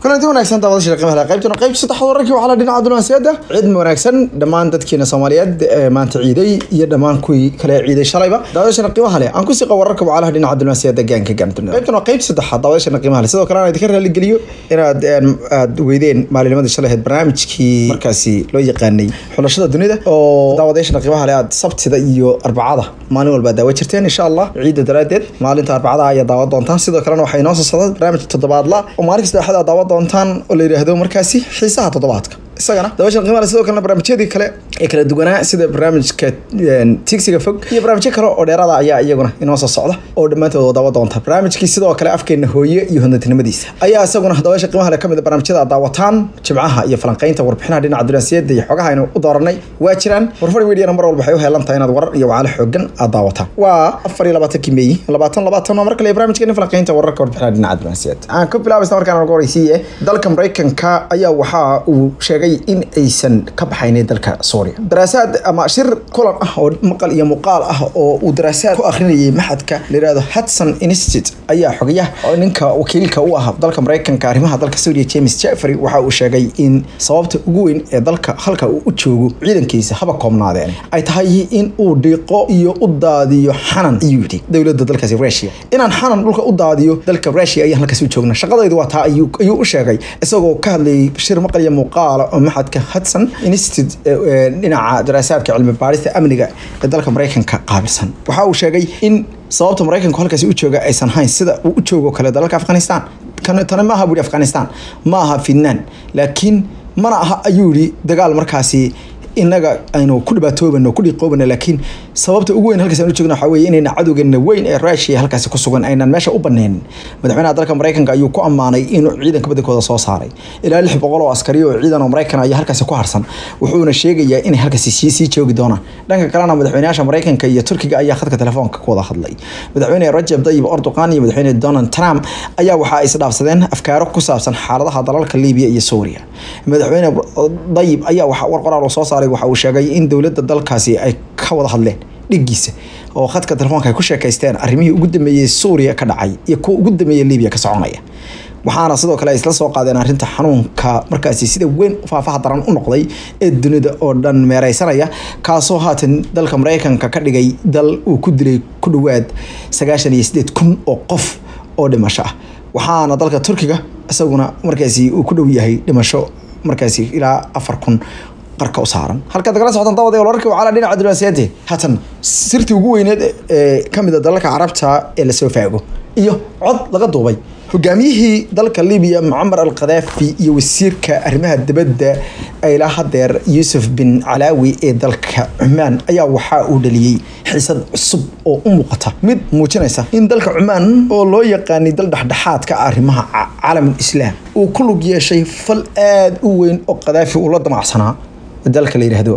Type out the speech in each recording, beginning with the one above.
kulanti wanaagsan daawadayaasha qiimaha leh qaybtuna qaybta saddexaad wararkii waxaa la dhinaca dunaasiyada ciid wanaagsan dhammaan dadkeena Soomaaliyeed ee maanta ciiday iyo dhammaan kuwii kale ciiday shalayba daawadayaasha qiimaha leh aan ku siqa wararka waxaa dhinaca dunaasiyada gaanka gaantuna qaybtuna qaybta saddexaad daawadayaasha qiimaha leh sidoo kale aan idinka raali geliyo inaad aad weydeen maalinimada shalay ahayd barnaamijkii markaasi loo yaqaanay xulashada dunida oo daawadayaasha qiimaha leh aad sabtida iyo arbacada maalin walba daawa jirteen insha Allah ciida daraadeed maalinta arbacada ayaa daawa doontaan sidoo kalena waxay noo soo socdaa barnaamij toddobaadla oo maalin saddexaad daawa doontaan oo la yiraahdo markaasi xiisaha toddobaadka isagana daawashan qiimaha leh sidoo kalena barnaamijyadii kale ee kala duwanaa sida barnaamijka tigsiga fog iyo barnaamijyo kale oo dheeraada ayaa iyaguna inoo soo socda oo dhammaantood daawa doonta barnaamijkii sidoo kale afkeena hooye iyo hodantinimadiisa ayaa isaguna daawasha qiimaha leh kamid a barnaamijyada aad daawataan jimcaha iyo falanqaynta warbixinaha dhinaca dunaasiyada iyo xogaha aynu u dooranay waa jiraan warfar mediana mar walba waxay u heelan tahay inaad warar iyo wacalo xoogan aad daawataan waa afar iyo labaatankii meeyi labaatan labaatan oo mar kale barnaamijkeena falanqaynta wararka warbixinaha dhinaca dunaasiyada aan ku bilaabaysa markaan ugu horeysiiye dalka maraykanka ayaa waxa uu sheegay in aysan ka baxaynin dalka Suuriya daraasaad ama shir kulan ah oo maqal iyo muuqaal ah oo uu daraasaad ku akhrinayay maxadka la yiraahdo Hudson Institute ayaa xogayaha oo ninka wakiilka u ah dalka Mareykanka arrimaha dalka Suuriya James Jeffrey waxa uu sheegay in sababta ugu weyn ee dalka halka uu u joogo ciidankiisa haba koobnaadeen ay tahay in uu dhiiqo iyo u daadiyo xanan ayuu yidhi dowladda dalkaasi Russia inaan xanan dhulka u daadiyo dalka Russia ayaan halkaas u joognaa shaqadaydu waa taa ayuu ayuu u sheegay isagoo ka hadlayay shir maqal iyo muuqaal oo maxadka Hudson Institute dhinaca daraasaadka cilmi baarista amniga ee dalka Mareykanka qaabilsan waxa uu sheegay in sababta Mareykanku halkaasi u jooga aysan hayn sida uu u joogo kale dalka Afghanistan kan tan ma aha buri Afghanistan ma aha Finland laakiin mana aha ayuu yiri dagaal markaasi inaga aynu ku dhibaatoobano ku dhiqoobano laakiin sababta ugu weyn halkaas aan u joogno waxa weeye inayna cadowgeena weyn ee Russia halkaasi ku sugan aynan meesha u baneen madaxweynaha dalka Mareykanka ayuu ku ammaanay inuu ciidanka badankooda soo saaray ilaa 600 oo askari oo ciidan oo Mareykan ayaa halkaasi ku harsan wuxuuna sheegayaa inay halkaasi sii sii joogi doonaan dhanka kalena madaxweynaha Mareykanka iyo Turkiga ayaa khadka telefoonka ku wada hadlay madaxweyne Rajab Tayyip Erdogan iyo madaxweyne Donald Trump ayaa waxa ay isdhaafsadeen afkaaro ku saabsan xaaladaha dalalka Liibiya iyo Suuriya madaxweyne Tayyip ayaa waxa war qoraal oo soo saaray waxa uu sheegay in dowladda dalkaasi ay ka wada hadleen dhigiisa oo khadka telefoonka ay ku sheekaysteen arrimihii ugu dambeeyey Suuriya ka dhacay iyo kuwa ugu dambeeyey Liibiya ka soconaya waxaana sidoo kale ay isla soo qaadeen arrinta xanuunka markaasi sida weyn faafaha daran u noqday ee dunida oo dhan meereysanaya kaasoo haatan dalka Mareykanka ka dhigay dal uu ku dilay ku dhawaad sagaashan iyo sideed kun oo qof oo dhimasho ah waxaana dalka Turkiga isaguna markaasi uu ku dhow yahay dhimasho markaasi ilaa afar kun qarka u saaran halka dagala socdan daawada wararka waxaa dhinaca diblomaasiyadda hatan sirtii ugu weyneed ee kamid ah dalalka carabta ee la soo faago iyo cod laga duubay hogaamiyihii dalka Liibiya Muammar al-Qaddafi iyo wasiirka arrimaha dibadda ilaa hadeer Yusuf bin Alawi ee dalka Cumaan ayaa waxa uu dhaliyay xiisad cusub oo u muuqata mid muujinaysa in dalka Cumaan oo loo yaqaanay dal dhexdhexaadka arrimaha caalamul islaam uu ku lug yeeshay fal aad u weyn oo Qaddafi uu la damacsanaa dalka la yiraahdo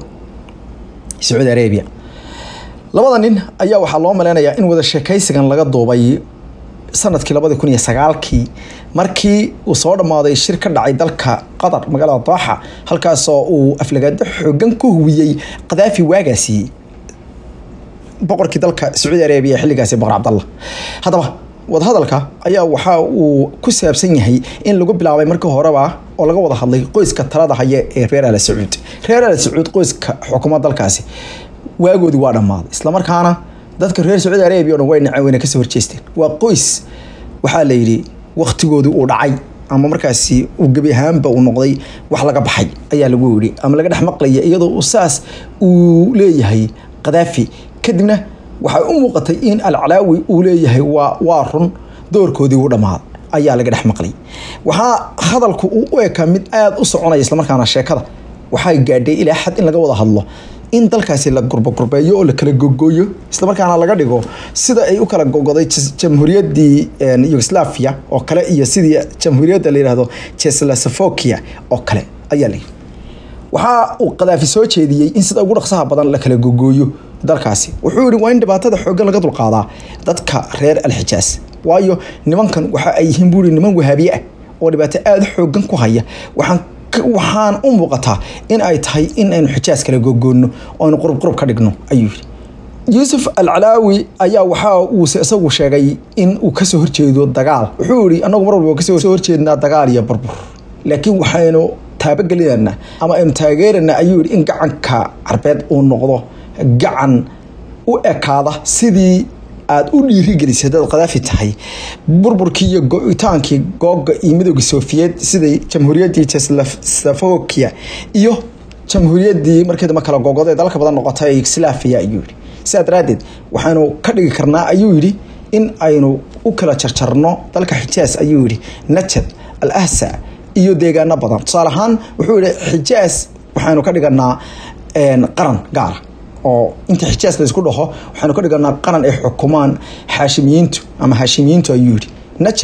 Saudi Arabia labada nin ayaa waxaa loo maleynayaa in wada sheekaysigan laga duubay sanadkii labadi kun iyo sagaalkii markii uu soo dhammaaday shir ka dhacay dalka qatar magaalada dooxa halkaasoo uu aflagaado xoogan ku huwiyey qadaafi waagaasi boqorkii dalka sacuudi arabiya xilligaasi boqor cabdallah haddaba wadahadalka ayaa waxa uu ku saabsan yahay in lagu bilaabay markii horeba oo laga wada hadlay qoyska talada haya ee reer al sacuud reer al sacuud qoyska xukuumadda dalkaasi waagoodii waa dhammaaday islamarkaana dadka reer sacuudi arabiya oo dhan way naceen wayna kasoo horjeesteen waa qoys waxaa la yidhi waktigoodii uu dhacay ama markaasi uu gebi ahaanba uu noqday wax laga baxay ayaa lagu yidhi ama laga dhex maqlaya iyadoo uu saas uu leeyahay qadaafi kadibna waxay u muuqatay in alcalaawi uu leeyahay waa waa run doorkoodii uu dhammaaday ayaa laga dhex maqlay waxaa hadalku uu u ekaa mid aada u soconaya islamarkaana sheekada waxay gaadhay ilaa xad in laga wada hadlo in dalkaasi la gurbagurbeeyo oo la kala gogooyo islamarkaana laga dhigo sida ay u kala gogoday jamhuuriyaddii yugoslavia oo kale iyo sidii jamhuuriyadda la yidhaahdo cheslovakia oo kale ayaa la yidhi waxa uu qadaafi soo jeediyey in sida ugu dhaqsaha badan la kala gogooyo dalkaasi wuxuu yidhi waa in dhibaatada xooggan laga dulqaadaa dadka reer alxijaas waayo nimankan waxa ay yihiin buuri niman wahaabiye ah oo dhibaato aada xooggan ku haya waxaan waxaan u muuqataa in ay tahay in aynu xijaas kala gogoonno oo aynu qurub qurub ka dhigno ayuu yidhi yuusuf alcalaawi ayaa waxa uu isagu sheegay in uu kasoo horjeedo dagaal wuxuu yidhi annagu mar walba kasoo horjeednaa dagaal iyo burbur laakiin waxaynu taabagelinanaa ama aynu taageeranaa ayuu yidhi in gacanka carbeed uu noqdo gacan u ekaada sidii aada u dhiirigelisay haddaad khadaafi tahay burburkii iyo go-itaankii googa iyo midooda sofiyeed siday jamhuuriyaddii cheslovakia iyo jamhuuriyaddii markii dambe kala googod ee dalka badan noqotay yugoslaviya ayuu yidhi sidaa daraaddeed waxaynu ka dhigi karnaa ayuu yidhi in aynu u kala jarjarno dalka xijaas ayuu yidhi najad al ahsa iyo deegaano badan tusaale ahaan wuxuu yihi xijaas waxaynu ka dhiganaa qaran gaara oo inta xijaas la isku dhaho waxaynu ka dhiganaa qaran ay xukumaan xaashimiyiintu ama haashimiyiintu ayuu yidhi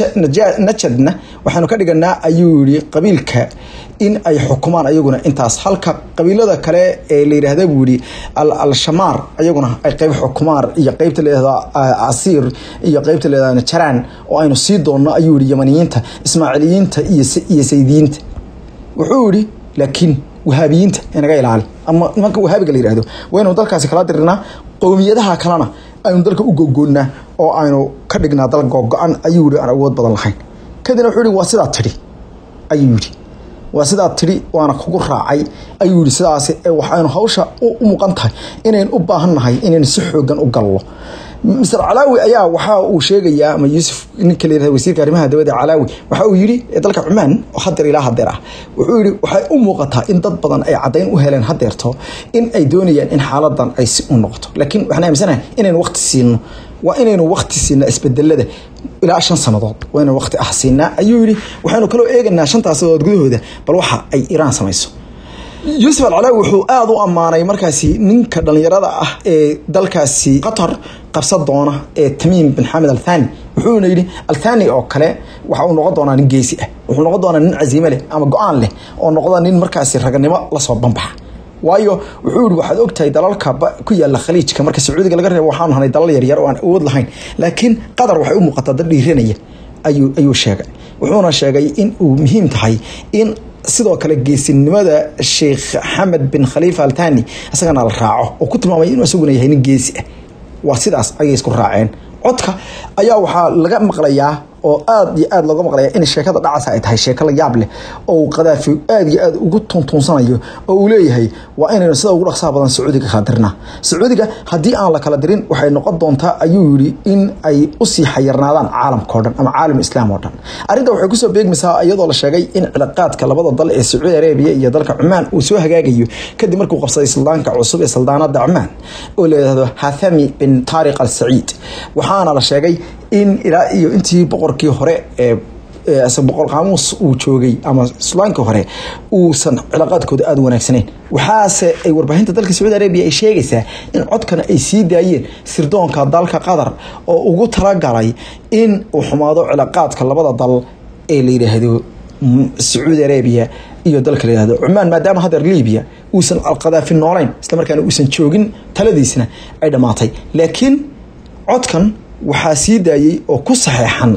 najadna waxaynu ka dhiganaa ayuu yihi qabiilka in ay xukumaan ayaguna intaas halka qabiilada kale ee la yidhaahda buu yihi al-shamaar ayaguna ay qeyb xukumaan iyo qeybta layihahda asiir iyo qeybta layihahda najaraan oo aynu sii doonno ayuu yihi yamaniyiinta ismaaciiliyiinta iyo saydiyiinta wuxuu yihi laakiin wahaabiyiinta inaga ilaali ama nimanka wahaabiga la yihahdo waynu dalkaasi kala dirinaa qowmiyadaha kalena aynu dalka u gogoonnaa oo aynu ka dhignaa dal googo-an ayuu yihi aan awood badan lahayn kadibna wuxuu yihi waa sidaa tidhi ayuu yidhi waa sidaa tidhi waana kugu raacay ayuu yihi sidaas waxaynu hawsha u muuqan tahay inaynu u baahan nahay inaynu si xoogan u gallo mister calaawi ayaa waxa uu sheegayaa ama yuusuf ninka layihahda wasiirka arrimaha dibadda calaawi waxa uu yidhi dalka cumaan oo hadeer ilaa hadeer ah wuxuu yidhi waxay u muuqataa in dad badan ay caddayn u heleen hadeerto in ay doonayaan in xaaladan ay si u noqoto laakiin waxaan aaminsanahay inaynu waqti siino waa inaynu waqti siinaa isbedelada ilaa shan sannadood waa inaynu waqti ah siinaa ayuu yidhi waxaynu kaloo eeganaa shantaas sannadood gudahooda bal waxa ay iraan samayso yuusuf alcalaawi wuxuu aada u ammaanay markaasi ninka dhallinyarada ah ee dalkaasi qatar qabsan doona ee tamiim bin xamed althani wuxuuna yidhi althani oo kale waxa uu noqon doonaa nin geesi ah wuxuu noqon doonaa nin casiime leh ama go-aan leh oo noqda nin markaasi raganimo lasoo banbaxa waayo wuxuu yihi waxaad ogtahay dalalka ku yaala khaliijka marka sacuudiga laga reebo waxaanu hanay dalal yaryar oo aan awood lahayn laakiin qatar waxay u muuqataa dad dhiiranaya ayuu ayuu sheegay wuxuuna sheegay in uu muhiim tahay in sidoo kale geesinimada sheekh xamed bin khaliifa altani isagana la raaco oo ku tilmaamay inuu isaguna yahay nin geesi ah waa sidaas ayay isku raaceen codka ayaa waxaa laga maqlayaa oo aada iyo aada looga maqlaya in sheekada dhacasa ay tahay sheeko la yaab leh oo qadaafi aada iyo aada ugu tuntuunsanayo oo uu leeyahay waa inaynu sida ugu dhaqsaha badan sacuudiga kala dirnaa sacuudiga haddii aan la kala dirin waxay noqon doontaa ayuu yidhi in ay usii xayirnaadaan caalamka o dhan ama caalam islaam oo dhan arrinta waxay kusoo beegmaysaa iyadoo la sheegay in cilaaqaadka labada dal ee sacuudi arabiya iyo dalka cumaan uu soo hagaagayo kadib markuu qabsaday suldaanka cusub ee saldaanada cumaan oo layihahdo hathami bin taariq al saciid waxaana la sheegay in ilaa iyo intii boqorkii hore ee boqor qaamuus uu joogay ama sulaankii hore uusan cilaaqaadkooda aada u wanaagsaneyn waxaase ay warbaahinta dalka sacuudi arabiya ay sheegaysaa in codkana ay sii daayeen sirdoonka dalka qatar oo ugu talagalay in uu xumaado cilaaqaadka labada dal ee la yidhaahdo sacuudi arabiya iyo dalka la yihahdo cumaan maadaama hadeer libiya uusan alqadaafi noolayn islamarkaana uusan joogin taladiisna ay dhammaatay laakiin codkan waxaa sii daayey oo ku saxeexan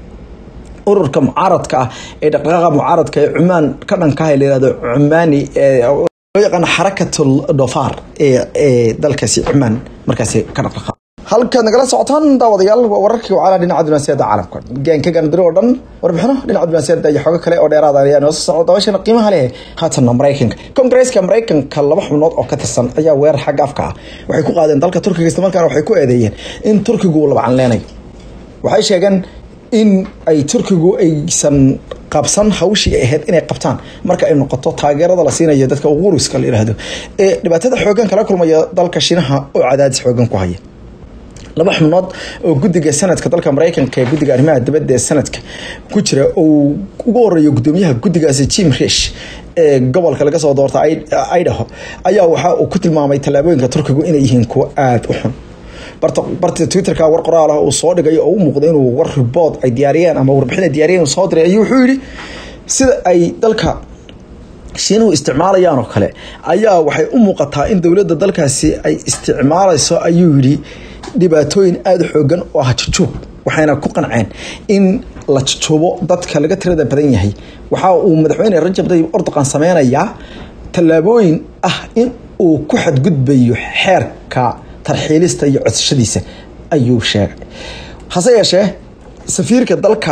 ururka mucaaradka ah ee dhaqdhaqaaqa mucaaradka ee cumaan ka dhankaha la yihahdo cumaani loo yaqaano xarakatul dofaar ee ee dalkaasi cumaan markaasi ka dhaqdhaqa halkaad nagala socotaan daawadayaal waa wararkii wacaalaa dhinaca dunaasiyada caalamka gaanka gaandiro oo dhan warbixino dhinaca dunaasiyada iyo xogo kale oo dheeraada ayaa noo soo socda daawashana qiimaha leh haatanna maraykanka kongresska maraykanka laba xubnood oo ka tirsan ayaa weerar xagga afka ah waxay ku qaadeen dalka turkiga islamarkaana waxay ku eedeeyeen in turkigu uu labacan leenayo waxay sheegeen in ay turkigu aysan qabsan hawshii ay ahayd inay qabtaan marka ay noqoto taageerada la siinayo dadka uquruska la yidhaahdo ee dhibaatada xoogan kala kulmaya dalka shinaha oo cadaadis xoogan ku haya laba xubnood oo guddiga sanadka dalka maraykanka ee guddiga arrimaha dibadda ee sanadka ku jira uu ugu horeeyo guddoomiyaha guddigaasi jim rish ee gobolka laga soo doorta idaho ayaa waxa uu ku tilmaamay tallaabooyinka turkigu inay yihiin kuwo aada u xun barta twitterka war qoraal ah uu soo dhigay oo u muuqda inuu war ribood ay diyaariyeen ama warbixin ay diyaariyeen soo diray ayuu wuxuu yidhi sida ay dalka shiinuhu isticmaalayaan oo kale ayaa waxay u muuqataa in dowladda dalkaasi ay isticmaalayso ayuu yidhi dhibaatooyin aada u xoogan oo ah jujuub waxayna ku qanceen in la jujuubo dadka laga tirada badan yahay waxa uu madaxweyne rajab tayyib erdoqan sameynayaa tallaabooyin ah in uu ku xadgudbayo xeerka tarxiilista iyo codsashadiisa ayuu sheegay hase yeeshee safiirka dalka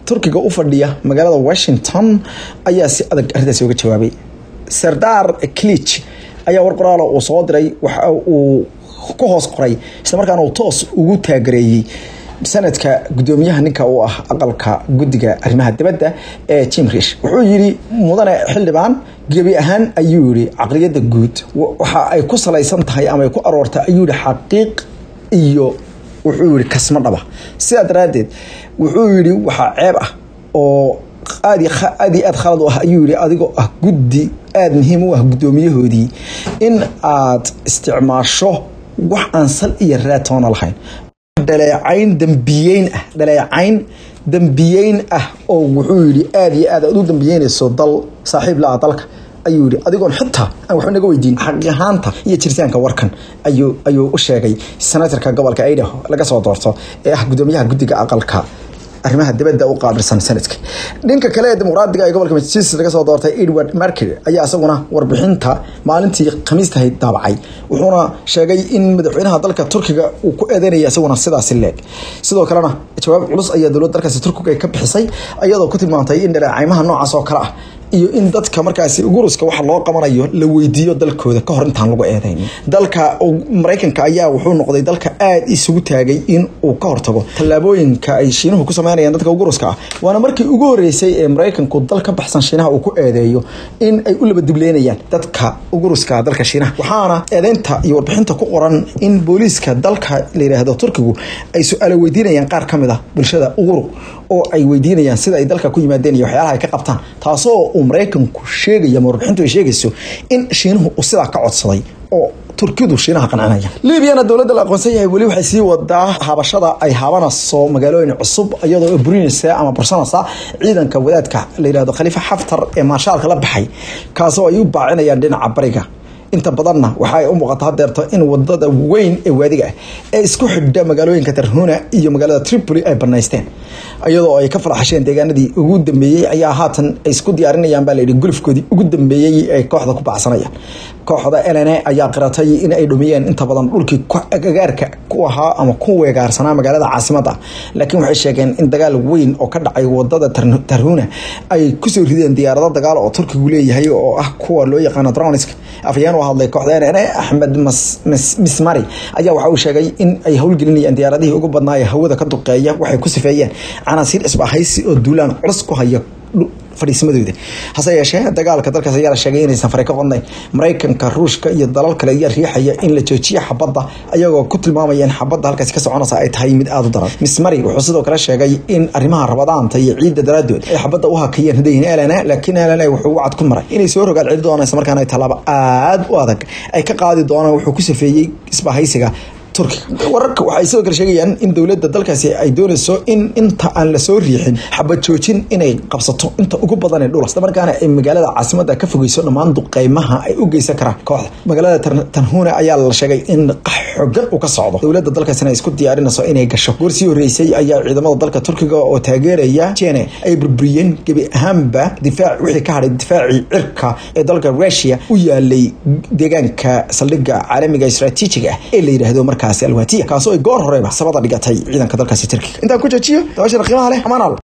turkiga u fadhiya magaalada washington ayaa si adag arrintaasi uga jawaabay sardar clich ayaa war qoraala uu soo diray waxa uu ku hoos qoray islamarkaana uu toos ugu taagareeyey sanadka gudoomiyaha ninka uu ah aqalka guddiga arrimaha dibadda ee jim rish wuxuu yidhi mudane xildhibaan gebi ahaan ayuu yidhi caqliyadda guud waxa ay ku salaysan tahay ama ay ku aroortay ayuu yihi xaqiiq iyo wuxuu yihi kasma dhaba sidaa daraaddeed wuxuu yidhi waxaa ceeb ah oo aad aad iyo aad khalad u ah ayuu yihi adigoo ah guddi aada muhiim u ah guddoomiyahoodii in aad isticmaasho wax aan sal iyo raatoona lahayn dhaleecayn dambiyeyn ah dhaleecayn dambiyeyn ah oo wuxuu yidhi aada iyo aad aad u dambiyeynayso dal saaxiib la-a dalka ayuu yihi adigoon xitaa aan waxba naga weydiin xaqi ahaanta iyo jiritaanka warkan ayuu ayuu u sheegay senatorka gobolka idaho laga soo doorto ee ah gudoomiyaha guddiga aqalka arrimaha dibadda u qaabilsan sanadka dhinka kale ee dimuqraadiga ee gobolka massachusetts laga soo doortay edward marker ayaa isaguna warbixinta maalintii khamiistahay daabacay wuxuuna sheegay in madaxweynaha dalka turkiga uu ku eedeynaya isaguna sidaasi leeg sidoo kalena jawaab culus ayaa dowladda dalkaasi turkiga ay ka bixisay iyadoo ku tilmaantay in dhaleecaymaha noocaas oo kale ah iyo in dadka markaasi uguruska waxa loo qabanayo la weydiiyo dalkooda kahor intaan lagu eedayn dalka maraykanka ayaa wuxuu noqday dalka aada isugu taagay in uu ka hortago tallaabooyinka ay shiinuhu ku sameynayaan dadka uguruska ah waana markii ugu horeysay ee maraykanku dal ka baxsan shiinaha uu ku eedeeyo in ay u labadibleynayaan dadka uguruska dalka shiinaha waxaana eedeynta iyo warbixinta ku qoran in booliiska dalka la yidhaahdo turkigu ay su-aalo weydiinayaan qaar ka mid ah bulshada ugurug oo ay weydiinayaan sida ay dalka ku yimaadeen iyo waxyaalaha ay ka qabtaan taasoo uu maraykanku sheegaya ama warbixintu ay sheegayso in shiinuhu uu sidaa ka codsaday oo turkidu shiinaha qancinaya libyana dowladda la aqoonsan yahay weli waxay sii wadaa habashada ay haabanayso magaalooyin cusub iyadoo burinaysa ama bursanaysa ciidanka wadaadka la yidhahdo khaliifa xaftar ee maarshaalka la baxay kaasoo ay u baacinayaan dhinaca bariga inta badanna waxa ay u muuqata hadeerto in wadada weyn ee waadiga ah ee isku xidha magaalooyinka tarhuna iyo magaalada tripoli ay banaysteen iyadoo ay ka falaxasheen deegaanadii ugu dambeeyey ayaa haatan ay isku diyaarinayaan baa layidhi gulufkoodii ugu dambeeyey ay kooxda ku baxsanayaan kooxda lna ayaa qiratay in ay dhumiyeen inta badan dhulkii agagaarka ku ahaa ama ku weegaarsanaa magaalada caasimada laakiin waxay sheegeen in dagaal weyn oo ka dhacay wadada tarhuna ay kusoo rideen diyaarado dagaal oo turkigu leeyahay oo ah kuwa loo yaqaano droniska afayeen u hadlay kooxda lna axmed mismari ayaa waxa uu sheegay in ay howlgelinayaan diyaaradihii ugu badnaa ee hawada ka duqeeya waxay ku sifeeyeen canaasiir isbahaysi oo duulaan culus ku haya fadhiismadooda hase yeeshee dagaalka dalkaas ayaa la sheegay inaysan fare ka qodnayn maraykanka ruushka iyo dalal kale ayaa riixaya in la joojiyo xabadda ayagoo ku tilmaamaya in xabadda halkaasi ka soconaysa ay tahay mid aada u daran mismari wuxuu sidoo kale sheegay in arrimaha rabadaanta iyo ciidda daraadood ay xabadda u hakayeen hadayin elana laakiin elana wuxuu wacad ku maray inay soo rogaal celi doonaan isla markaana ay tallaabo aada u adag ay ka qaadi doonaan wuxuu ku safeeyey isbahaysiga turkiga wararka waxay sidoo kale sheegayaan in dowladda dalkaasi ay doonayso in inta aan lasoo riixin xabad joojin inay qabsato inta ugu badan ee dhul isla markaana ay magaalada caasimada ka fogeyso dhammaan duqeymaha ay u geysan karaan kooxda magaalada tanhuna ayaa la sheegay in qax xogan uu ka socdo dowladda dalkaasina ay isku diyaarinayso inay gasho goor sii horeysay ayaa ciidamada dalka turkiga oo taageeraya jene ay burburiyeen gebi ahaanba difaac wixii ka hadhay difaacii cirka ee dalka rusia u yaalay deegaanka saldhigga caalamiga istaraatiijiga ah ee la yidhaahdo marka alwatiya kaasoo ay goor horeba sabada dhigatay ciidanka dalkaasi turkiga intaan ku joojiyo dabashana qiimaha leh amaanal